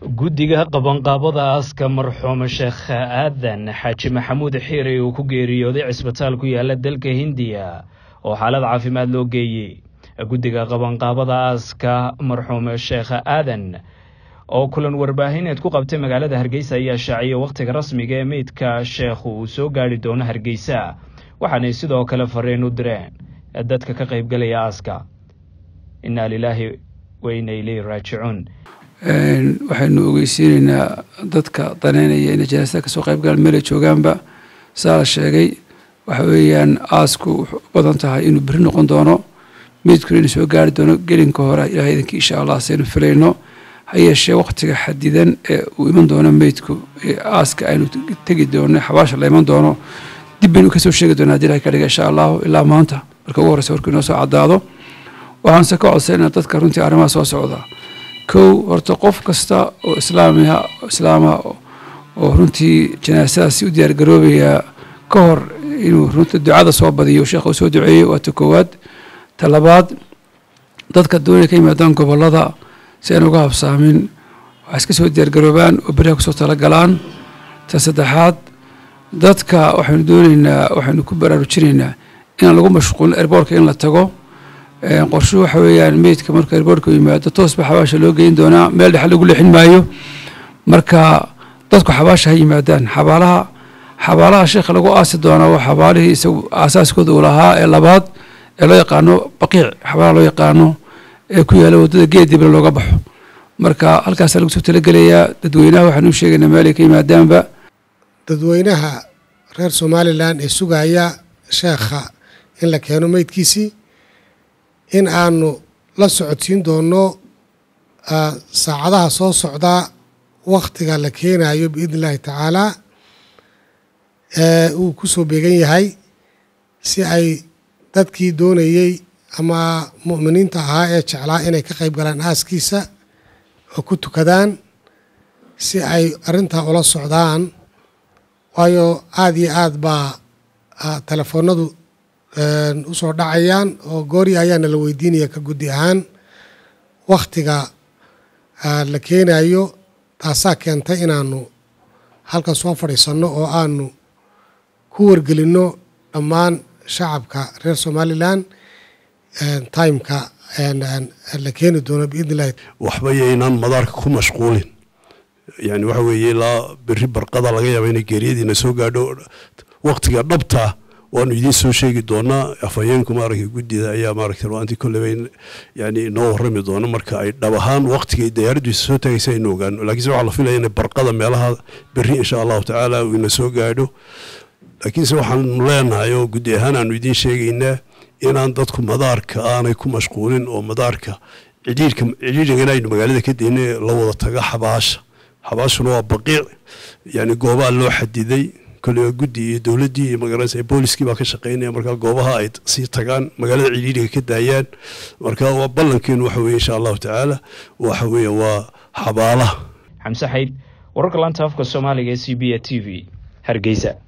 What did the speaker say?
guddiga qabanqaabada aaska marxuum sheekh aadan xaaji maxamuud xiiri uu ku geeriyooday cisbitaal ku yaala dalka hindiya oo xaalad caafimaad loo geeyey guddiga qabanqaabada aaska marxuum sheekh aadan oo kulan warbaahineed ku qabtay magaalada hargeysa ayaa shaaciyay wakhtiga rasmiga ee meydka sheekhu uu soo gaari doono hargeysa waxaanay sidoo kale fariin u direen dadka ka qaybgalaya aaska innaa lilaahi wa inna ileyhi raajicuun waxaynu ogeysiinaynaa dadka daneynaya inay janaasada kasoo qayb galaan meelay joogaanba saa la sheegay waxa weeyaan aasku wuxuu u badan tahay inuu beri noqon doono meydkuna inuu soo gaari doono gelinka hore ilahay idinkii insha allah saynu filayno ha yeeshee wakhtiga xadidan ee uu iman doono meydku ee aaska aynu tegi doono xabaasha la iman doono dib baynu kasoo sheegi doonaa hadii ilahay ka dhiga insha allahu ilaa maanta marka ugu horreysa warkuu inoo soo caddaado waxaanse ka codsanayna dadka runtii arrimaha soo socda kow horta qof kasta oo islaamiha islaama oo runtii janaasadaasi u diyaargaroobaya ka hor inuu runta ducada soo badiyo sheekha uu soo duceeyey waa ta koowaad ta labaad dadka doonaya ka yimaadaan gobollada si aan uga habsaamin waxay iska soo diyaargaroobaan oo beriha kusoo talagalaan ta saddexaad dadka waxaynu dooneynaa waxaynu ku baraarujinaynaa inaan lagu mashquulin erboorka in la tago qorshuhu waxa weeyaan meydka marka erboorka yimaado toosba xabaasha loo geyn doonaa meel dhexe lagu leexin maayo marka dadku xabaasha ha yimaadaan xabaalaha xabaalaha sheekha lagu aasi doonaa waa xabaalihii isagu aasaaskooda uu lahaa ee labaad ee loo yaqaano baqiic xabaalaha loo yaqaano ee ku yaala waddada geed dibna looga baxo marka halkaasaa lagu soo talagelayaa dadweynaha waxaanu u sheegaynaa meelay ka yimaadaanba dadweynaha reer somalilan ee sugaya sheekha in la keeno meydkiisii in aanu la socodsiin doono saacadaha soo socda wakhtiga la keenayo biidni illaahi tacaalaa uu ku soo beegan yahay si ay dadkii doonayey ama mu'miniinta ahaa ee jeclaa inay ka qayb galaan aaskiisa oo ku tukadaan si ay arrintaa ula socdaan waayo aada iyo aad baa telefoonadu usoo dhacayaan oo goori ayaana la weydiinaya ka guddi ahaan wakhtiga la keenayo taasaa keentay inaanu halkan soo fadhiisanno oo aanu ku wargelinno dhammaan shacabka reer somalilan timeka la keeni doono biidni illahi waxba yaynaan madaarka ku mashquulin yani waxa weeye ilaa beri barqada laga yaaba inay geeriyadiina soo gaadho waktiga dhabtaa waanu idiin soo sheegi doonaa afhayeenku maaragtay guddida ayaa maaragtay ruanti kolleba yani inoo warrami doono marka ay dhab ahaan waktigay diyaaraddiisa soo tagaysa aynu ogaano laakiinse waxaa la filaya inay barqada meelaha berri insha allahu tacaala uu ina soo gaadho laakiinse waxaanu leenahay oo guddi ahaan aanu idiin sheegaynaa inaan dadku madaarka aanay ku mashquulin oo madaarka cidhiirka cidhiirigana aynu magaalada ka deynay la wada taga xabaasha xabaashuna waa baqiic yani goobaha loo xadiday kolliba guddi iyo dowladdii iyo magaranaysa booliskii baa ka shaqeynaya marka goobaha ay sii tagaan magaalada cidhiiriga ka daayaan marka waa ballankeenu waxa weye insha allahu tacaala waxa weeye waa xabaalaha xamse xayd wararka laanta afka soomaaliga ee c b a t v hargeysa